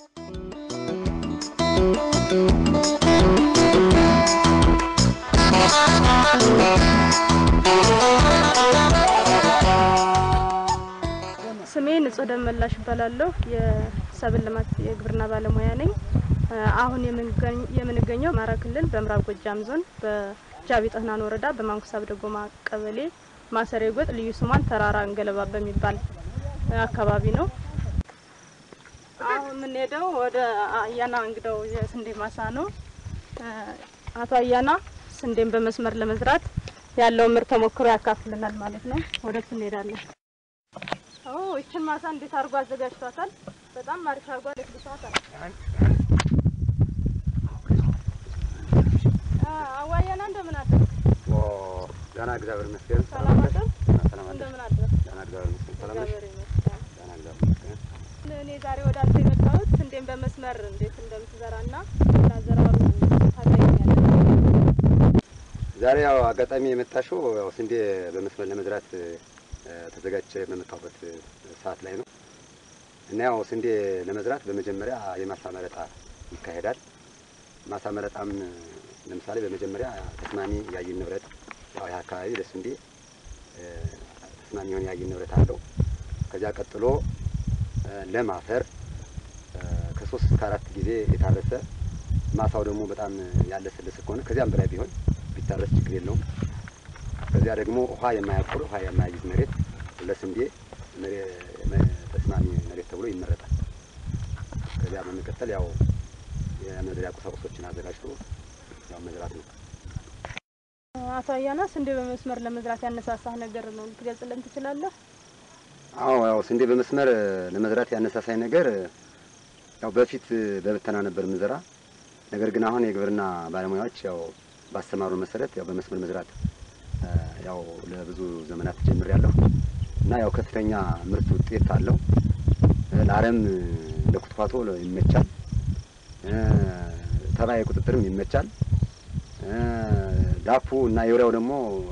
ስሜ ንጹህ ደመላሽ እባላለሁ። የሰብል ልማት የግብርና ባለሙያ ነኝ። አሁን የምንገኝ- የምንገኘው አማራ ክልል በምዕራብ ጎጃም ዞን በጃቢ ጠህናን ወረዳ በማንኩሳብ ደጎማ ቀበሌ ማሰሬ ጎጥ ልዩ ስሟን ተራራ እንገለባ በሚባል አካባቢ ነው። አሁን የምንሄደው ወደ አያና እንግዳው የስንዴ ማሳ ነው። አቶ አያና ስንዴን በመስመር ለመዝራት ያለውን ምርት ተሞክሮ ያካፍልናል ማለት ነው። ወደሱ እንሄዳለን። ኦ ይችን ማሳ እንዴት አድርጎ አዘጋጅቷታል? በጣም አሪፍ አድርጎ አለስልሷታል። አዋያና እንደምን አደር? ደህና እግዚአብሔር ይመስገን። ሰላም አደር? ሰላም አደር። እንደምን አደር? ደህና እግዚአብሔር ይመስገን። ሰላም ነሽ? እግዚአብሔር ይመስገን። ደህና እግዚአብሔር ይመስገን። እኔ ዛሬ ወደ አንተ የመጣሁት ስንዴን በመስመር እንዴት እንደምትዘራና ላዘራሩ ታገኛለህ። ዛሬ ያው አጋጣሚ የመጣሽው ያው ስንዴ በመስመር ለመዝራት እ፣ ተዘጋጅቼ በመጣሁበት ሰዓት ላይ ነው እና ያው ስንዴ ለመዝራት በመጀመሪያ የማሳ መረጣ ይካሄዳል። ማሳ መረጣም ለምሳሌ በመጀመሪያ ተስማሚ የአየር ንብረት ያው ይህ አካባቢ ለስንዴ እ፣ ተስማሚ የሆነ የአየር ንብረት አለው። ከዚያ ቀጥሎ እ፣ ለም አፈር እ፣ ከሶስት እስከ አራት ጊዜ የታረሰ ማሳው ደግሞ በጣም ያለሰለሰ ከሆነ ከዚያም በላይ ቢሆን ቢታረስ ችግር የለውም። ከዚያ ደግሞ ውሃ የማያቁር ውሃ የማያይዝ መሬት ለስንዴ መሬ- መ- ተስማሚ መሬት ተብሎ ይመረጣል። ከዚያ በመቀጠል ያው የመዝሪያ ቁሳቁሶችን አዘጋጅቶ ያው መዝራት ነው። አቶ አያና ስንዴ በመስመር ለመዝራት ያነሳሳህ ነገር ነው ልትገልጽልን ትችላለህ? አዎ ያው ስንዴ በመስመር ለመዝራት ያነሳሳኝ ነገር ያው በፊት በብተና ነበር ምዘራ። ነገር ግን አሁን የግብርና ባለሙያዎች ያው ባስተማሩ መሰረት ያው በመስመር መዝራት እ፣ ያው ለብዙ ዘመናት ጀምሬያለሁ እና ያው ከፍተኛ ምርት ውጤት አለው። እ፣ ለአረም ለኩትኳቶ ይመቻል፣ እ፣ ተባይ ቁጥጥርም ይመቻል። እ፣ ዳፑ እና የውሪያው ደግሞ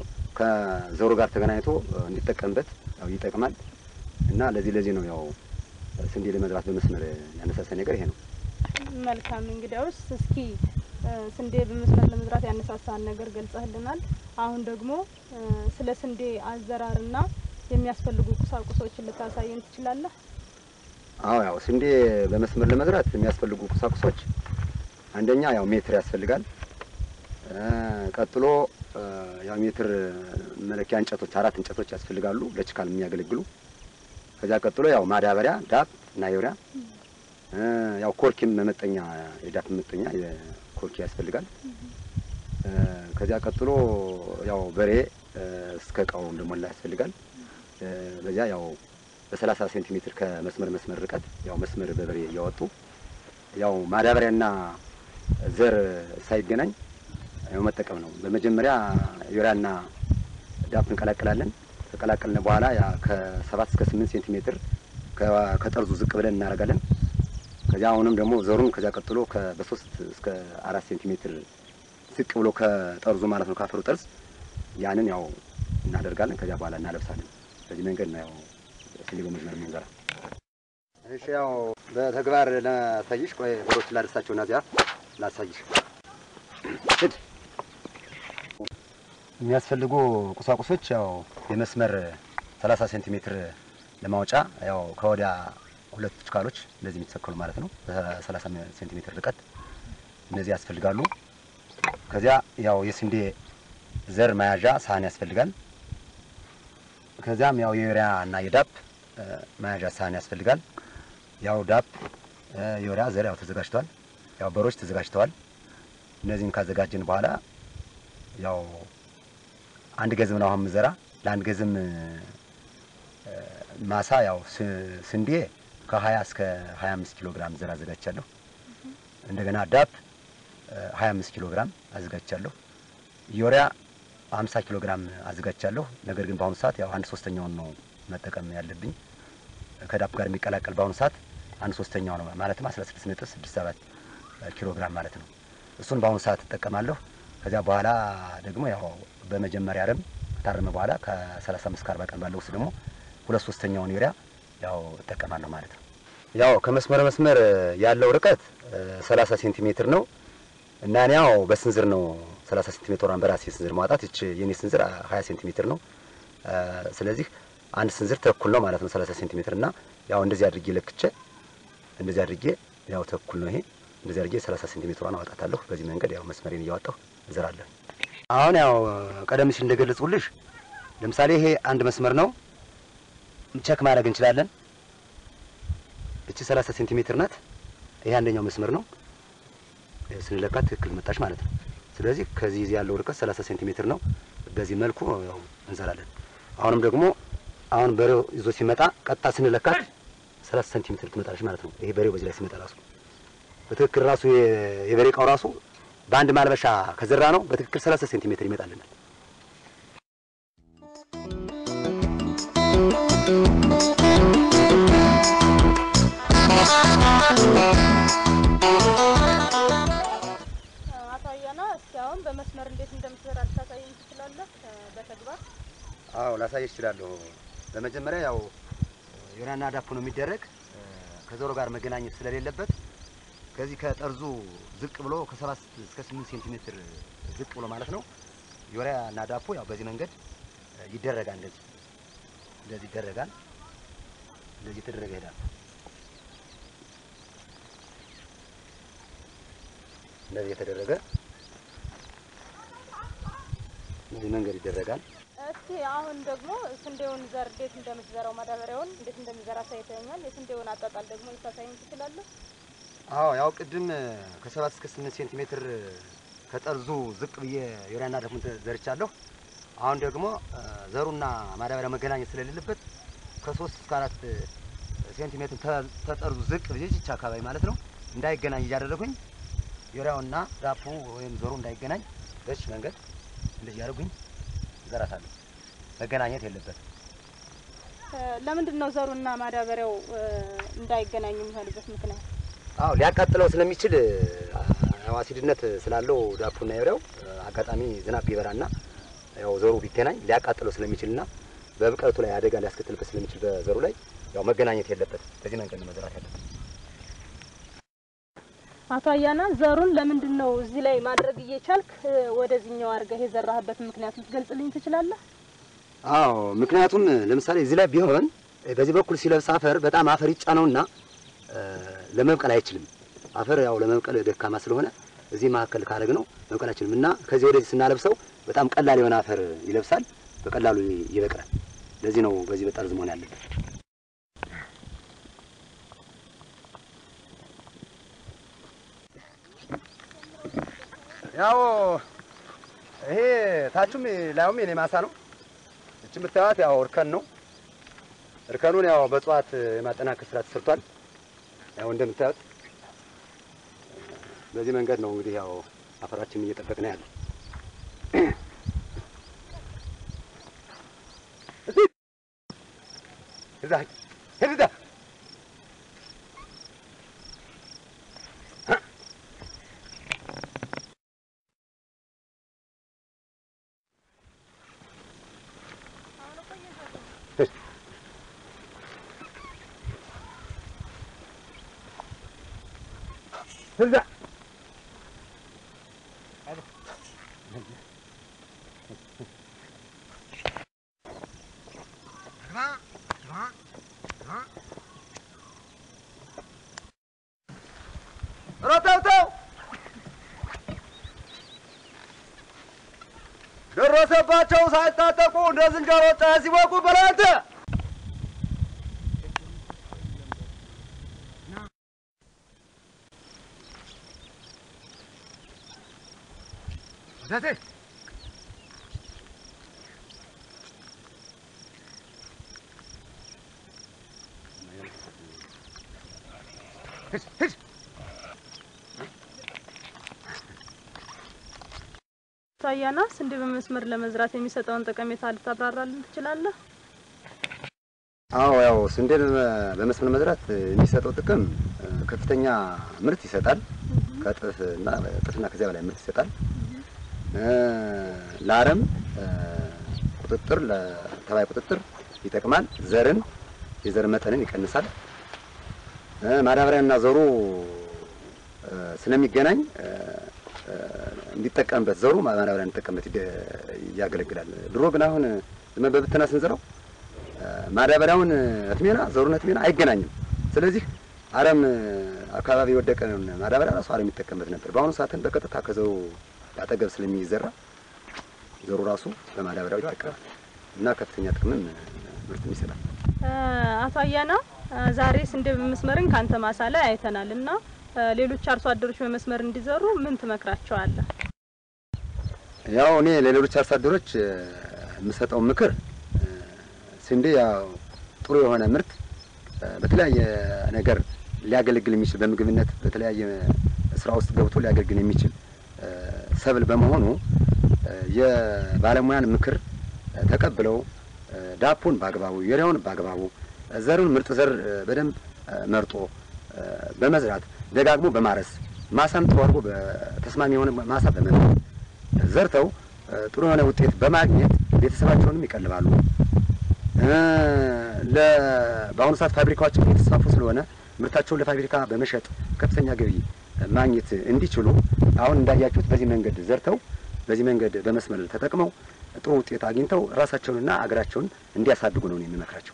ከዘሩ ጋር ተገናኝቶ እ፣ እንዲጠቀምበት ያው ይጠቅማል እና ለዚህ ለዚህ ነው ያው ስንዴ ለመዝራት በመስመር ያነሳሳኝ ነገር ይሄ ነው። መልካም እንግዲያውስ እስኪ እ፣ ስንዴ በመስመር ለመዝራት ያነሳሳን ነገር ገልጸህልናል። አሁን ደግሞ እ፣ ስለ ስንዴ አዘራርና የሚያስፈልጉ ቁሳቁሶችን ልታሳየን ትችላለህ? አዎ ያው ስንዴ በመስመር ለመዝራት የሚያስፈልጉ ቁሳቁሶች አንደኛ ያው ሜትር ያስፈልጋል። እ፣ ቀጥሎ እ፣ ያው ሜትር መለኪያ እንጨቶች አራት እንጨቶች ያስፈልጋሉ ለችካል የሚያገለግሉ። ከዚያ ቀጥሎ ያው ማዳበሪያ ዳፕ እና ዩሪያ እ፣ ያው ኮርኪም መመጠኛ የዳፕ መመጠኛ የኮርኪ ያስፈልጋል። እ፣ ከዚያ ቀጥሎ ያው በሬ እ፣ እስከ እቃው እንደሞላ ያስፈልጋል። እ፣ በዚያ ያው በሰላሳ ሴንቲሜትር ከመስመር መስመር ርቀት ያው መስመር በበሬ እያወጡ ያው ማዳበሪያና ዘር ሳይገናኝ ያው መጠቀም ነው። በመጀመሪያ ዩሪያና ዳፕ እንቀላቅላለን። ከቀላቀልን በኋላ ያ ከሰባት እስከ ስምንት ሴንቲሜትር ከ- ከጠርዙ ዝቅ ብለን እናደርጋለን። ከዚያ አሁንም ደግሞ ዘሩን ከዚያ ቀጥሎ ከ- በሶስት እስከ አራት ሴንቲሜትር ዝቅ ብሎ ከጠርዙ ማለት ነው ካፈሩ ጠርዝ ያንን ያው እናደርጋለን። ከዚያ በኋላ እናለብሳለን። በዚህ መንገድ ነው ያው ስንዴ በመስመር የምንዘራ። እሺ ያው በተግባር ላሳይሽ። ቆይ በሮች ላደርሳቸው እና እዚያ ላሳይሽ። ሂድ። የሚያስፈልጉ ቁሳቁሶች ያው የመስመር 30 ሴንቲሜትር ለማውጫ ያው ከወዲያ ሁለት ችካሎች እንደዚህ የሚተሰከሉ ማለት ነው በ30 ሴንቲሜትር ርቀት እነዚህ ያስፈልጋሉ። ከዚያ ያው የስንዴ ዘር መያዣ ሳህን ያስፈልጋል። ከዚያም ያው የዩሪያ እና የዳፕ እ፣ መያዣ ሳህን ያስፈልጋል። ያው ዳፕ እ፣ የዩሪያ ዘር ያው ተዘጋጅተዋል። ያው በሮች ተዘጋጅተዋል። እነዚህን ካዘጋጀን በኋላ ያው አንድ ገዝም ነው አሁን ምዘራ ለአንድ ገዝም እ፣ ማሳ ያው ስ- ስንዴ ከ20 እስከ 25 ኪሎ ግራም ዘር አዘጋጅቻለሁ። እንደገና ዳፕ እ፣ 25 ኪሎ ግራም አዘጋጅቻለሁ። ዩሪያ 50 ኪሎ ግራም አዘጋጅቻለሁ። ነገር ግን በአሁኑ ሰዓት ያው አንድ ሶስተኛውን ነው መጠቀም ያለብኝ ከዳፕ ጋር የሚቀላቀል በአሁኑ ሰዓት አንድ ሶስተኛው ነው ማለትም 16.67 ኪሎ ግራም ማለት ነው። እሱን በአሁኑ ሰዓት እጠቀማለሁ። ከዚያ በኋላ ደግሞ ያው በመጀመሪያ አረም ከታረመ በኋላ ከ35 እስከ 40 ቀን ባለው ውስጥ ደግሞ ሁለት ሶስተኛውን ዩሪያ ያው እጠቀማለሁ ማለት ነው። ያው ከመስመር መስመር ያለው ርቀት 30 ሴንቲሜትር ነው እና እኔ ያው በስንዝር ነው 30 ሴንቲሜትሯን በራሴ ስንዝር ማውጣት። እች የኔ ስንዝር 20 ሴንቲሜትር ነው። ስለዚህ አንድ ስንዝር ተኩል ነው ማለት ነው 30 ሴንቲሜትር እና ያው እንደዚህ አድርጌ ለክቼ እንደዚህ አድርጌ ያው ተኩል ነው ይሄ እንደዚህ አድርጌ 30 ሴንቲሜትሯን አወጣታለሁ። በዚህ መንገድ ያው መስመሬን እያወጣሁ እዘራለሁ። አሁን ያው ቀደም ሲል እንደገለጽኩልሽ ለምሳሌ ይሄ አንድ መስመር ነው። ቸክ ማድረግ እንችላለን። እቺ 30 ሴንቲሜትር ናት። ይሄ አንደኛው መስመር ነው። ስንለካት ትክክል መጣች ማለት ነው። ስለዚህ ከዚህ ያለው ርቀት 30 ሴንቲሜትር ነው። በዚህ መልኩ ያው እንዘራለን። አሁንም ደግሞ አሁን በሬው ይዞ ሲመጣ ቀጥታ ስንለካት 30 ሴንቲሜትር ትመጣለች ማለት ነው። ይሄ በሬው በዚህ ላይ ሲመጣ ራሱ በትክክል ራሱ የበሬ እቃው ራሱ በአንድ ማልበሻ ከዘራ ነው በትክክል 30 ሴንቲሜትር ይመጣልናል። አቶ አያና እስኪ አሁን በመስመር እንዴት እንደምትዘራ ልታሳየኝ ትችላለህ? በተግባር አዎ ላሳይ እችላለሁ። በመጀመሪያ ያው ዮናና ዳፕ ነው የሚደረግ ከዘሮ ጋር መገናኘት ስለሌለበት ከዚህ ከጠርዙ ዝቅ ብሎ ከሰባት እስከ ስምንት ሴንቲሜትር ዝቅ ብሎ ማለት ነው ዩሪያ እና ዳፑ ያው በዚህ መንገድ ይደረጋል። እንደዚህ እንደዚህ ይደረጋል። እንደዚህ የተደረገ ይሄዳል። እንደዚህ የተደረገ በዚህ መንገድ ይደረጋል። እስኪ አሁን ደግሞ ስንዴውን ዘር እንዴት እንደምትዘራው ማዳበሪያውን እንዴት እንደምትዘራ አሳይተኛል። የስንዴውን አጣጣል ደግሞ ልታሳየኝ ትችላለህ? አዎ ያው ቅድም ከሰባት እስከ ስምንት ሴንቲሜትር ከጠርዙ ዝቅ ብዬ ዩሪያና ዳፑን ዘርቻለሁ። አሁን ደግሞ ዘሩና ማዳበሪያ መገናኘት ስለሌለበት ከሶስት እስከ አራት ሴንቲሜትር ተጠርዙ ዝቅ ብዬ ይህች አካባቢ ማለት ነው እንዳይገናኝ እያደረጉኝ ዩሪያውና ዳፑ ወይም ዘሩ እንዳይገናኝ በዚህ መንገድ እንደዚህ ያደርጉኝ ዘራታለሁ። መገናኘት የለበትም። ለምንድን ነው ዘሩና ማዳበሪያው እንዳይገናኙ የሚሆንበት ምክንያት? አዎ ሊያቃጥለው ስለሚችል ያው አሲድነት ስላለው ዳፑና ዩሪያው አጋጣሚ ዝናብ ቢበራና ያው ዘሩ ቢገናኝ ሊያቃጥለው ስለሚችልና በብቀቱ ላይ አደጋ ሊያስከትልበት ስለሚችል በዘሩ ላይ ያው መገናኘት የለበትም። በዚህ መንገድ ነው መዘራት ያለበት። አቶ አያና ዘሩን ለምንድን ነው እዚህ ላይ ማድረግ እየቻልክ ወደዚህኛው አድርገህ የዘራህበት ምክንያት ልትገልጽልኝ ትችላለህ? አዎ ምክንያቱም ለምሳሌ እዚህ ላይ ቢሆን በዚህ በኩል ሲለብስ አፈር በጣም አፈር ይጫነውና ለመብቀል አይችልም። አፈር ያው ለመብቀል ደካማ ስለሆነ እዚህ መካከል ካደረግ ነው መብቀል አይችልም እና ከዚህ ወደዚህ ስናለብሰው በጣም ቀላል የሆነ አፈር ይለብሳል፣ በቀላሉ ይበቅላል። ለዚህ ነው በዚህ በጠርዝ መሆን ያለበት። ያው ይሄ ታቹም ላዩም የኔ ማሳ ነው። እች የምታዩት ያው እርከን ነው። እርከኑን ያው በእጽዋት የማጠናከር ስራ ተሰርቷል። ያው እንደምታዩት በዚህ መንገድ ነው እንግዲህ ያው አፈራችንን እየጠበቅን ያለ እዛ ሂድ እዛ እዛ ሮተውተው ደረሰባቸው ሳይታጠቁ እንደ ዝንጀሮ ጫ ሲወቁ በላንተ ደሴ ሂድ ሂድ አቶ አያና ስንዴ በመስመር ለመዝራት የሚሰጠውን ጠቀሜታ ልታብራራልን ትችላለህ? አዎ ያው ስንዴን በመስመር መዝራት የሚሰጠው ጥቅም ከፍተኛ ምርት ይሰጣል። ከእጥፍ እና እጥፍና ከዚያ በላይ ምርት ይሰጣል። ለአረም ቁጥጥር፣ ለተባይ ቁጥጥር ይጠቅማል። ዘርን የዘር መጠንን ይቀንሳል። ማዳበሪያና ዘሩ ስለሚገናኝ እንዲጠቀምበት ዘሩ ማዳበሪያ እንዲጠቀምበት ያገለግላል። ድሮ ግን አሁን ዝም በብትና ስንዘራው ማዳበሪያውን እትሜና ዘሩን እትሜና አይገናኝም። ስለዚህ አረም አካባቢ የወደቀን ማዳበሪያ ራሱ አረም ይጠቀምበት ነበር። በአሁኑ ሰዓትን በቀጥታ ከዘሩ አጠገብ ስለሚዘራ ዘሩ ራሱ በማዳበሪያው ይጠቀማል እና ከፍተኛ ጥቅምም ምርትም ይሰጣል። አቶ አያና ዛሬ ስንዴ በመስመርን ካንተ ማሳ ላይ አይተናል እና ሌሎች አርሶ አደሮች በመስመር እንዲዘሩ ምን ትመክራቸዋለህ? ያው እኔ ለሌሎች አርሶ አደሮች የምሰጠው ምክር ስንዴ ያው ጥሩ የሆነ ምርት በተለያየ ነገር ሊያገለግል የሚችል በምግብነት በተለያየ ስራ ውስጥ ገብቶ ሊያገለግል የሚችል ሰብል በመሆኑ የባለሙያን ምክር ተቀብለው ዳፑን በአግባቡ ዩሪያውን በአግባቡ ዘሩን ምርጥ ዘር በደንብ መርጦ በመዝራት ደጋግሞ በማረስ ማሳም ጥሩ አድርጎ ተስማሚ የሆነ ማሳ በመምረጥ ዘርተው ጥሩ የሆነ ውጤት በማግኘት ቤተሰባቸውንም ይቀልባሉ። በአሁኑ ሰዓት ፋብሪካዎችን እየተስፋፉ ስለሆነ ምርታቸውን ለፋብሪካ በመሸጥ ከፍተኛ ገቢ ማግኘት እንዲችሉ አሁን እንዳያችሁት በዚህ መንገድ ዘርተው በዚህ መንገድ በመስመር ተጠቅመው ጥሩ ውጤት አግኝተው ራሳቸውንና አገራቸውን እንዲያሳድጉ ነው የሚመክራቸው።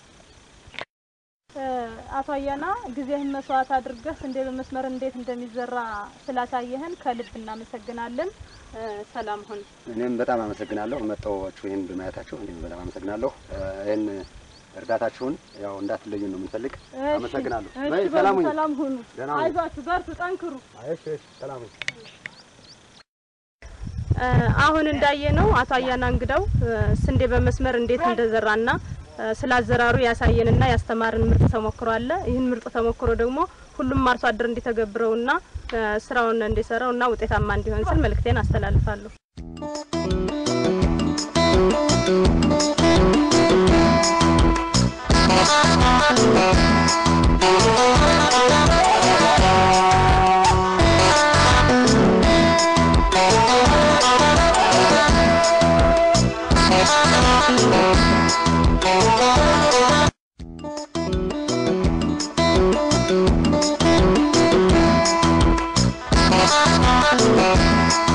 አቶ አያና ጊዜህን መስዋዕት አድርገህ ስንዴ በመስመር እንዴት እንደሚዘራ ስላሳየህን ከልብ እናመሰግናለን። ሰላም ሁን። እኔም በጣም አመሰግናለሁ መጣችሁ ይህን በማየታችሁ እኔም በጣም አመሰግናለሁ። ይህን እርዳታችሁን ያው እንዳትለዩን ነው የምንፈልግ። አመሰግናለሁ። በይ ሰላም ሁኑ። ሰላም ሁኑ። ደህና ሁኑ። አይዟችሁ፣ በርቱ፣ ጠንክሩ። እሺ፣ እሺ፣ ሰላም ሁኑ። አሁን እንዳየነው አቶ አያና እንግዳው ስንዴ በመስመር እንዴት እንደዘራና ስላዘራሩ ያሳየንና ያስተማርን ምርጥ ተሞክሮ አለ። ይህን ምርጥ ተሞክሮ ደግሞ ሁሉም አርሶ አደር እንዲተገብረውና ስራውን እንዲሰራውና ውጤታማ እንዲሆን ስል መልእክቴን አስተላልፋለሁ። Thank you.